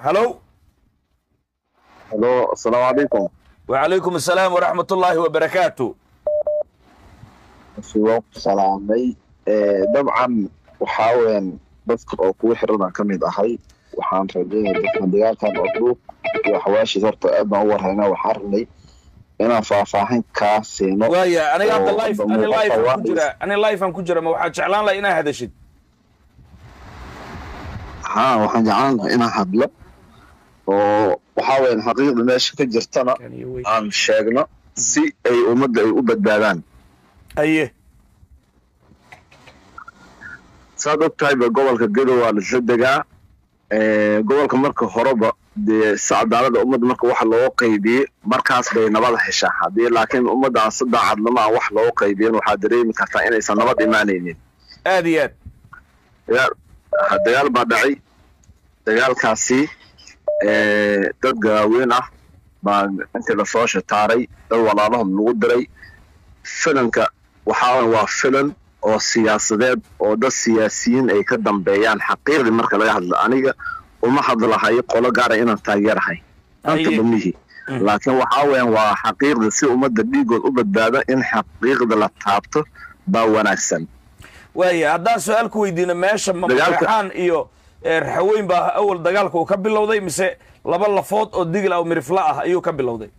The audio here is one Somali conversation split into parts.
halow halo asalaamu calaykum wacalaykum asalaam waraxmat ullaahi wabarakaatu waan ku salaamay dabcan waxaa weyan dadka oo kugu xiranaan ka mid ahay waxaan rajeynaya dadkan dagaalkan oo dhuuq iyo xawaashiis horta aad baan u warhaynaa waxaan rabnay inaan faahfaahin kaa siino waaya aniga hadda oo life hadda ani muuqata life aan ku waa- jira ani life aan ku jira ma waxaad jeclaan laha inaa hadashid haa waxaan jeclaan lahaa inaan hadlo oo waxaa weyan xaqiiqda meesha ka jirtana aan sheegno si ay ummadda ay u badbaadaan aye saad og tahayba gobolka gedo waa lasla degaa Eh, gobolka marka horeba dee si cadaalada ummadda marka waxa looga qaybiyey markaas bay nabada heshaa haddii laakiin ummadda aan si daacadnimo aan wax looga qaybiyin waxaa dareemi kartaa inaysan nabad imaanaynin aad iyo aad dagaal ha, dagaal baa dhacay dagaalkaasi eh, dad gaaweyn ah baa intii lasoo shataaray dad walaalahood lagu diray filanka waxaa weeye waa filan oo siyaasadeed oo dad siyaasiyiin ay ka dambeeyaan xaqiiqdii marka laga hadlo aniga uma hadlahayo qolo gaara inaan taageerahay anta Haye. bamihi Mm. laakiin waxaa weeyaan waa xaqiiqda si ummadda dhiigood u badbaado in xaqiiqda la taabto baa wanaagsan waaya haddaan su-aal ku weydiino meesha ma Dagaalka- maraxaan iyo eh, raxaweyn baa awal dagaalka uu ka bilowday mise laba lafood oo digil ah oo mirifla ah ayuu ka bilowday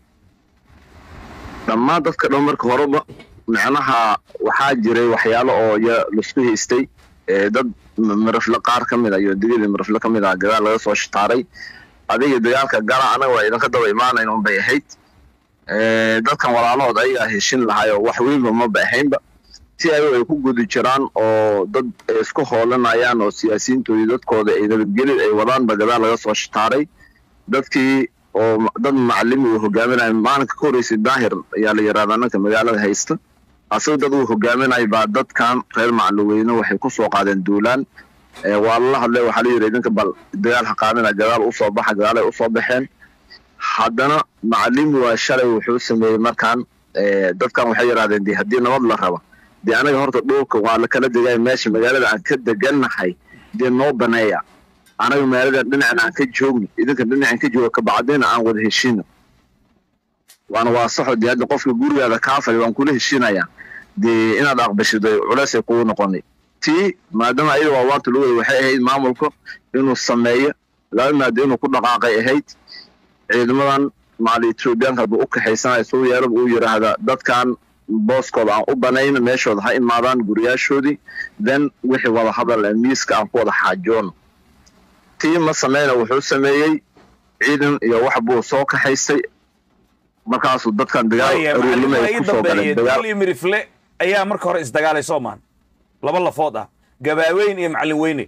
dhammaan dadka dhan marka horeba macnaha waxaa jiray waxyaalo oo ya laisku haystay ee dad m- mirifle qaar ka mid a iyo digili mirifle ka mid ah gadaal laga soo shitaaray adiga dagaalka gala anaga waa idinka daba imaanayn un bay ahayd Ee, dadkan walaalahood ayagaa heshin lahaayoo wax weynba maba ahaynba si ayago ay ku gudi jiraan oo dad ay isku hoolanayaan oo siyaasiyiintoodii dadkooda ay nabadgelid ay wadaanba gadaal laga soo shitaaray dadkii oo ma- dad macalimi uu hogaaminaya maalinka ka horreysay daahir ayaa la yidhahdaa ninka magaalada haysta asaga dad uu hogaaminaya baa dadkan reer macluweyne waxay ku soo qaadeen duulaan Ee, waa lala hadlay waxaa la yidhi idinka bal dagaal ha qaadina gadaal usoo baxa gadaalay usoo baxeen haddana macalimi waa shalay wuxuu sameeyey markaan ee, dadkan waxay yidhahdeen de haddii nabad la raba dee anaga horta dhulka waa la kala degaya meesha magaalada aan ka degannahay dee noo baneeya anaga magaalada dhinacan aan ka joogno idinka dhinacan ka jooga kabacdina aan wada heshino waana waa saxo dee hadda qofka gurigaada kaafay waan kula heshinaya dee inaad aqbashido culeysay kugu noqonay tii maadaama ayada waa waanta lagu wada waxay ahayd maamulka inuu sameeyo laba maado inuu ku dhaqaaqay ahayd ciidamadan maali etoobiyaanka hadduu u kaxaysanayo suu yeelaba uu yidhaahda dadkan booskooda aan u banayno meeshooda ha imaadaan guriyaashoodii then wixii wada hadal ee miiska aan ku wada xaajoono tii ma sameyna wuxuu sameeyey ciidan iyo wax buu soo kaxaystay markaasuu dadkan dagaal waaya aruurnimo macallimada ay ii ku soo dambeeyey galeen dagaal digil iyo mirifle ayaa marka hore isdagaalay soo maan laba lafood ah gabaaweyn iyo macallin weyne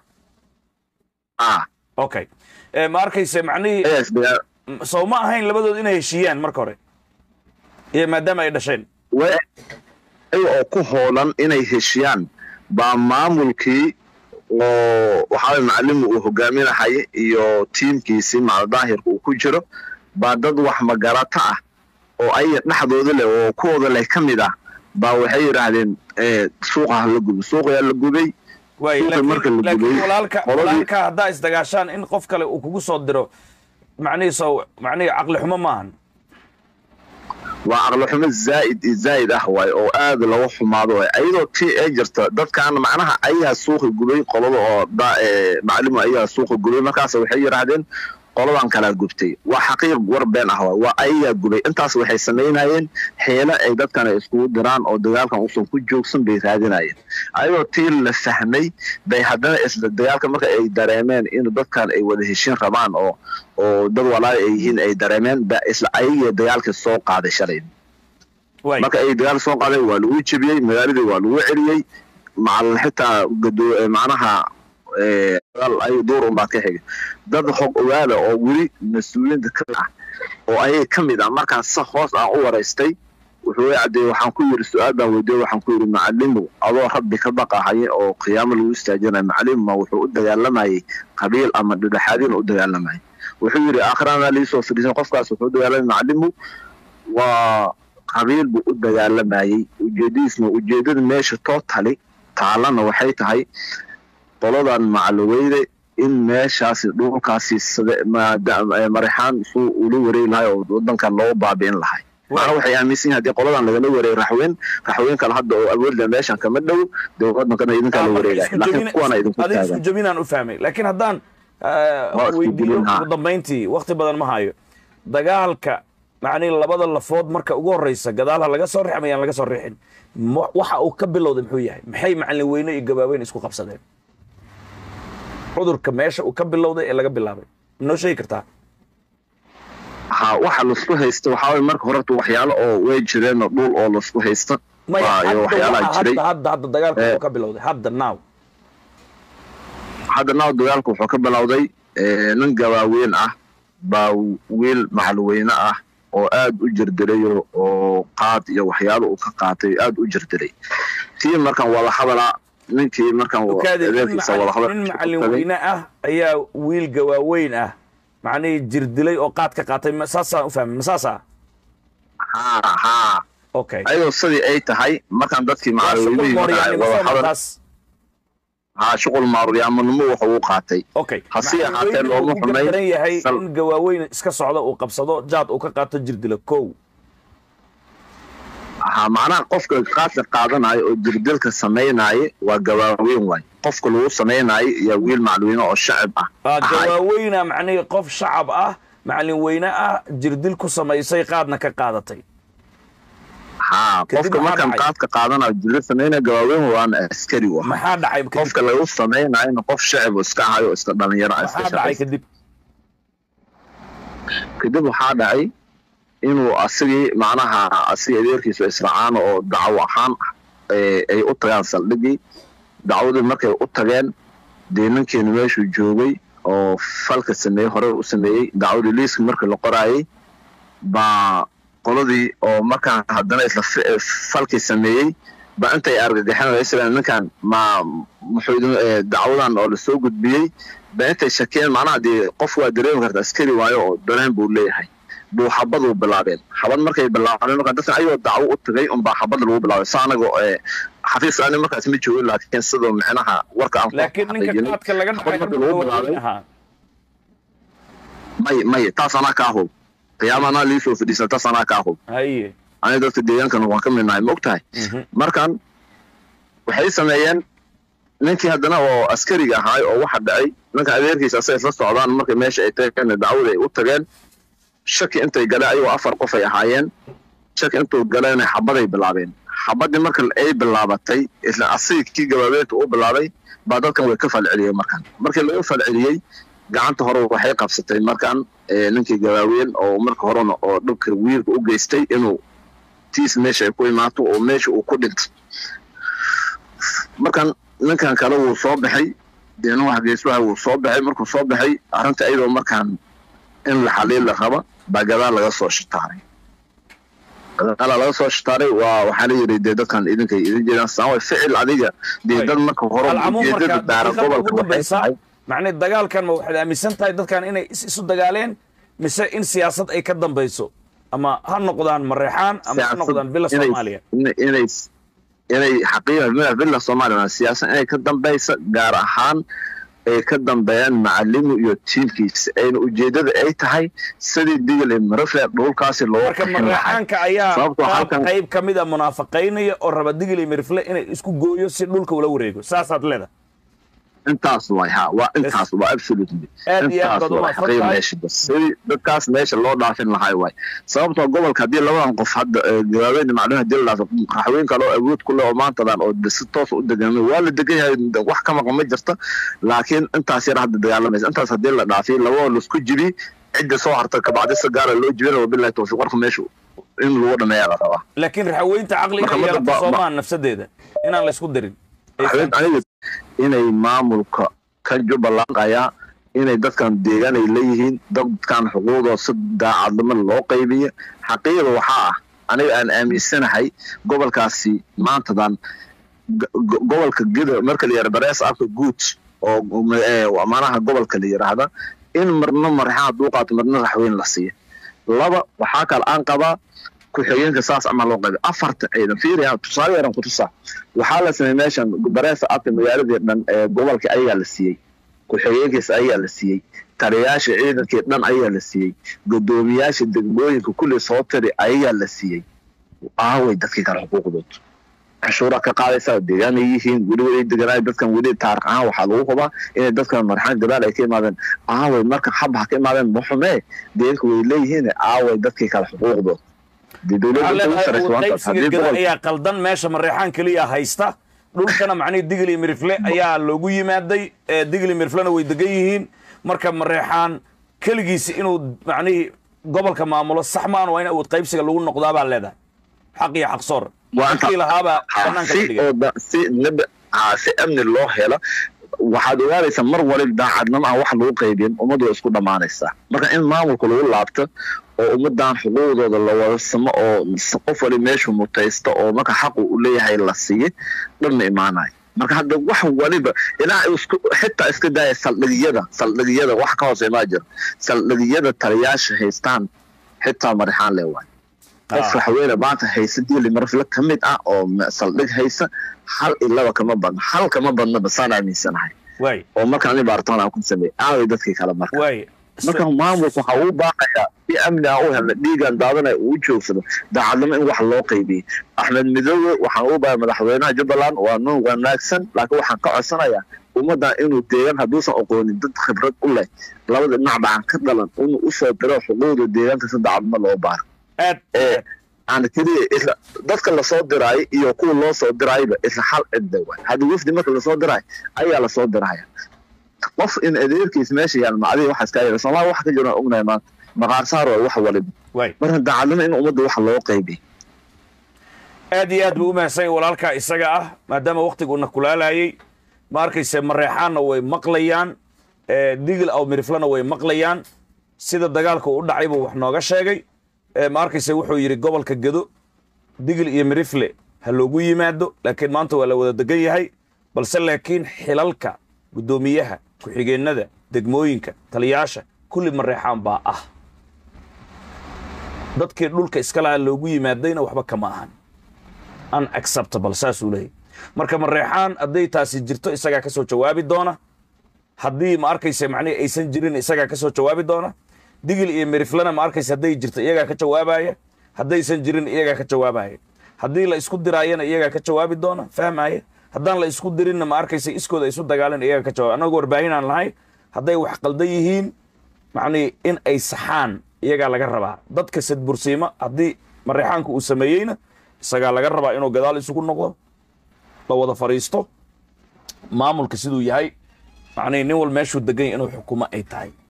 ah okay Eh, ma arkayse macnihii yes dagaal m- soo ma ahayn labadood inay heshiiyaan marka hore iyo maadaama ay dhasheen way iyaga oo ku hoolan inay heshiyaan baa maamulkii oo waxaa macalimi uu hogaaminahay iyo tiimkiisii macaldaahirka uu ku jiro baa dad wax magarata ah oo ayaga dhexdooda leh oo kuwooda leh ka mid ah baa waxay yidhaahdeen eh, suuqa ha la gubo suuqayaa la gubay waay Suuqa marka laakiin la laakiin gubay, walaalka qoladii- walaalka haddaa isdagaashaan in qof kale uu kugu soo diro macnihii soo macnihii caqli xumo maahan waa aqli xumo zaa'id iyo zaa'id ah waay oo aad looga xumaado waay ayadoo tii ay jirta dadkan macnaha ayagaa suuqa gubay qolada oo da- ee, macalimu ayagaa suuqa gubay markaas waxay yidhaahdeen qoladan kalaa gubtay waa xaqiiq war been ah waay waa ayagaa gubay intaas waxay samaynayeen xeelo ay dadkan ay iskugu diraan oo dagaalkan uusan ku joogsan bay raadinayeen ayadoo tii la fahmay bay haddana isla dagaalka marka ay dareemeen in dadkan ay wada heshin rabaan oo oo dad walaal ay yihiin ay dareemeen ba isla ayagii dagaalkii soo qaaday shalay waay marka ay dagaal soo qaadeen waa lagu jebiyey magaaladii waa lagu celiyey macal xitaa gado- eh, macnaha eh, dagaal ay duur unbaa ka xigay dad xog ogaada oo weli mas-uuliyiinta ka mid ah oo ayaga ka mid ah markaan si hoos aan u waraystay wuxuu i caddeeyey waxaan ku yidhi su-aal baan weydiiyey waxaan ku yidhi macalimow adoo rabbi ka baqahaya oo qiyaamo lagu istaajinayo macalimma wuxuu u dagaalamayay qabiil ama dhedhexaadin u dagaalamayay wuxuu yidhi aakhirana liisoo fadhiisan qofkaas wuxuu u dagaalamay macalimow waa qabiil buu u dagaalamayey ujeedadiisna ujeedada meesha tootali taalana waxay tahay qoladan macaloweyne in meeshaasi dhulkaasi sida- maada- eh, marixaan suu ula wareegi lahay oo wadankan loo baabi'in lahay macna waxay aaminsan yihin haddii qoladan lagala wareegay raxweyn raxweyn kale hadda oo awoodla meeshan kama dhow dee wadankana idinkaa la wareegay laakiin kuwana idinku adiga isku taagan jabinaan u fahmay laakiin haddaan eh, Waa isku weydiiyo jabin, ha. ugu dambayntii wakti badan ma hayo dagaalka macnihi labada lafood marka ugu horeysa gadaal ha laga soo rix mayaan laga soo rixin Ma- waxa uu ka bilowday muxuu yahay maxay macalin weyne iyo gabaaweyn isku qabsadeen cudurka meesha uu ka bilowday ee laga bilaabay ma noo sheegi kartaa ha waxa laisku haysta waxaa waye marka horeta waxyaalo oo way jireen oo dhul oo laisku haysta maya waa iyo hadda waxyaalaha waxa- jiray hadda hadda hadda dagaalka Eh. uu ka bilowday hadda now hadda naaw dagaalku wuxuu ka bilowday eh, nin gabaaweyn ah baa wiil macalweyne ah oo aad u jirdirayo oo qaad iyo waxyaalo uu ka qaatay aad u jirdiray tii markaan wada hadala ninkii markaan wa- okaade nin adeerkiisa wada macalin- nin macalin weyne ah ayaa wiil gawaaweyn ah macnihii jirdilay oo qaad ka qaatay ma- saasaan u fahmay ma saasa ha ha okay ayadoo sidii ay tahay markaan dadkii Waa shuqul macalweynihii mooryaannimo wada soo hadal markaas ha shuqul maaruryamanimo waxa uu qaatay okay Hase Macalin ahaatee weyne looma uu ku xumayn. gardaran yahay Sal- in gawaaweyn iska socdo uu qabsado jaad uu ka qaato jirdilo kow ha macnaha qofka qaadka qaadanayo oo jirdilka samaynaye waa gabaaweyn waay qofka lagu samaynayo iyo wiil macalweyne oo shacib ah Ah, ahay. gawaaweyna macnihii qof shacab ah macalin weyne ah jirdil ku samaysay qaadna ka qaadatay ha Kadib qofka maxaa markaan dhacay? qaadka qaadanayo jirdil samaynaya gabaaweyn waana askari u ahaa maxaa dhacay kadib qofka lagu samaynayona qof shacib oo iska ahayo oo iska dhalinyaro ah iska maxaa dhacay shaqaysta kadib kadib waxaa dhacay inuu asigii macnaha asiga adeerkiisu israacaan oo dacwo ahaan eh, ay u tagaan saldhigii dacwadii markay u tageen dee ninkeenu meeshuu joogay oo falka sameeyey hore u sameeyey dacwadii liiska markii la qoraayey baa qoladii oo markaan haddana isla fi- eh, falkii sameeyey ba intay argagaxeen ninkan ma muxuu idin eh, dacwadan oo lasoo gudbiyey ba intay shakeen macnaha dee qof waa dareemi karta askari waayo oo dareen buu leeyahay buu xabadu bilaabeen xabad markay bilaabeen marka dadkan ayagoo dacwo u tagay unbaa xabada lagu bilaabay sa anaga eh, xafiis ani markaas ma joogin laakiin sidoo micnaha warka aan ku laakiin ninka xaqiijinay. qaadka laga dhacay Xabad inuu markii lagu gawaaweyn bilaabay ahaa may may taas anaa kaa hub qiyaamana liisoo fadhiisa taas anaa kaa hub haye aniga dadka deegaankan waan ka midnahay ma ogtahay Mhm. markan waxay sameeyeen ninkii haddana oo askariga ahaay oo waxa dhacay ninka adeerkiisa asay isla socdaan markay meesha ay tageen dacwada ay u tageen shaki intay galeen ayagoo afar qof ay ahaayeen shaki intuu galeen xabaday bilaabeen xabadii marka ay bilaabatay isla asiga kii gabaabeedka u bilaabay baa dadkan way ka falceliyeen markan markii laga falceliyey gacanta hore waxay qabsatay markan eh, ninkii gabaaween oo marka horena oo dhibka wiilka u geystay inuu tiis meesha ay ku imaato oo meesha uu ku dhinto markan ninkan kale wuu soo baxay deena wax geeswaha wuu soo baxay markuu soo baxay arrinta iyadoo markaan in la xaliil la raba baa gadaal laga soo shitaaray gadaala laga soo shitaaray waa waxaa la yidhi dee dadkan idinkay idin jeedaan saan way ficil adiga dee Way. dad marka hore alcamuum ujeedada marka daara daqiiqada gobolka ugu waxay dambaysa tahay macnii dagaalkan ma waxaad aaminsan tahay dadkan inay is isu dagaaleen mise in siyaasad ay ka dambayso ama ha noqdaan mareexaan ama ha siyaasad noqdaan bila inay- soomaaliya inay inay inay xaqiiqa villa soomaaliya siyaasad inay ka dambaysa gaar ahaan ay ka dambeeyaan macalimi iyo tiimkiisa ayna ujeedada ay tahay sidii digil iyo marafle dhulkaasi loo marka qixin lahaa mareexaanka ayaa Sababtoo qaab halkan- qayb ka mid a munaafaqaynaya oo raba digil iyo mirifle inay isku gooyo si dhulka ula wareego saasaad leedahay intaas waay ha waa intaas waa absolutely Aad iyo aad intaas baad u waa mahadsan xaqiiq tahay. meesha bas sidii dadkaas meesha loo dhaafin lahaa waay sababtoo gobolka haddii labadan qof hadda eh, gabaabeyn macluum haddii la dhaafo qaxween kale oo awood ku leh oo maantadan oo de- si toos u degamay waa la degan yahay wax ka maqan ma jirta laakiin intaas yar hadda dagaalamaysa intaas haddii la dhaafiy labadoo laisku jibi cidda soo harta kabacdi si gaara loo jibina wabilahi tawfiiq warka meesha in lagu dhameeyaa la rabaa laakiin raxaweynta caqli inay Maxamed yeelato Ba- soomaan nafsadeeda inaan la isku darin Ay Waxaad aniga inay maamulka ka jubbalandaya inay dadkan deegaan ay leeyihiin dadkan xuquuqdooda si daacadnimo loo qaybiyo xaqiiqda waxaa ah aniga aan aaminsanahay gobolkaasi maantadan go- go- gobolka gida marka la yara barees afka guud oo eh, manaha gobolka la yiraahda in marna marxaa hadduu qaato marna raxweyn la siiyo laba waxaa kale aan qabaa ku-xigeenka saas ama loo qaybiyo afarta ciidan fiiriya tusaale yaran ku tusaa waxaa la sameeyey meeshan bareesa afka magaaladii dhan ee gobolka ayagaa la siiyey ku-xigeenkiis ayaa la siiyey taliyaasha ciidankii dhan ayaa la siiyey gudoomiyaasha degmooyinka kulli soo tiri ayaa la siiyey aaway dadkii kale xuquuqdood canshuuraa ka qaadaysaa deegaanay yihiin weli way deganaayo dadkan weli taariikh ahaan waxaa lagu hubaa inay dadkan marxaan gadaal ay ka imaadeen aaway marka xabha ka imaadeen muxumee deeganka way leeyihiin aaway dadkii kale xuquuqdood qaybsiga gada ayaa qaldan meesha mareexaan keliya haysta dhulkana macnihii digli mirifle ayaa loogu yimaaday digli miriflena way degan yihiin marka mareexaan keligiisi inuu macnihii gobolka maamulo sax maan waa in awood qaybsiga lagu noqdaa baa leedahay xaq iyo xaqsoor dadkii lahaabaa banaanka la dhigay si amni loo helo waxaad ogaanaysaa mar waliba daacadnimo aan wax lagu qaybin ummaddu way isku dhammaanaysaa marka in maamulka lagu laabto oo ummaddan xuquuqdooda la wada samo oo qof wali meeshu mutaysto oo marka xaqu u leeyahay la siiye dhan ma imaanayo marka hadda wax waliba ilaa xitaa iska daaya saldhigiyada saldhigiyada wax ka hoose imaa jiro saldhigiyada taliyaasha haystaan xitaa marixaan le waay qof waxaweyne maanta haysa diili marfle ka mid ah oo saldhig haysa hal ilaba kama badno hal kama badno basaan aaminsanahay oo marka ani baartaan aan ku sameeyey aaway dadkii kale marka marka maamulka waxaa uu baaqayaa si amni aan u helna dhiigan daadanaya uu joogsado daacadnimo in wax loo qaybiyey axmed midoobe waxaan u baaya madaxweynaha jubbaland waa nin wanaagsan laakiin waxaan ka codsanayaa ummaddan inuu deegaan hadduusan aqoonin dad khibrad u leh labada dhinacba aan ka dhalan inuu usoo diro xuquuqda deegaanka si daacadnimo loo baaro aan keliya isla dadka lasoo diraayo iyo kuwa loo soo diraayba isla hal cidda waay hadda wafdi marka lasoo diraayo ayaa lasoo diraya qof in adeerkiis meesha yaal macdii waxaas kaa yara soomaali waxa ka jiraan ognahay maanta maqaar saar waa wax waliba marka daacadnimo in ummadda wax loo qaybiy aad iyo aad buu u mahadsan walaalkaa isaga ah maadaama waktiguna kulaalayay ma arkayse mareexaanna way maqlayaan digil aw miriflana way maqlayaan sida dagaalka u dhacay buu wax nooga sheegay ma arkayse wuxuu yidhi gobolka gedo digil iyo mirifle ha loogu yimaado laakiin maanta waa la wada degan yahay balse laakiin xilalka guddoomiyaha ku-xigeennada degmooyinka taliyaasha kulli mareexaan baa ah dadkii dhulka iska lahaa loogu yimaadayna waxba kama ahan unacceptable saasuu leeyahy marka mareexaan hadday taasi jirto isagaa ka soo jawaabi doona haddii ma arkayse macnihi aysan jirin isagaa ka soo jawaabi doona digil iyo miriflana ma arkayse hadday jirto iyagaa ka jawaabaya haddaysan jirin iyagaa ka jawaabaya haddii la isku diraayana iyagaa ka jawaabi doona fahmaya haddaan la isku dirinna ma arkayse iskooda isu dagaalan iyagaa ka jawaab annagu warbaahinaan lahay hadday wax qaldan yihiin macnihi in ay saxaan iyagaa laga rabaa dadka sadbursiima haddii mareexaanka uu sameeyeyna isagaa laga rabaa inuu gadaal isugu noqdo la wada fadhiisto maamulka siduu yahay macnihi nin wal meeshuu degan yahy inuu xukumo ay tahay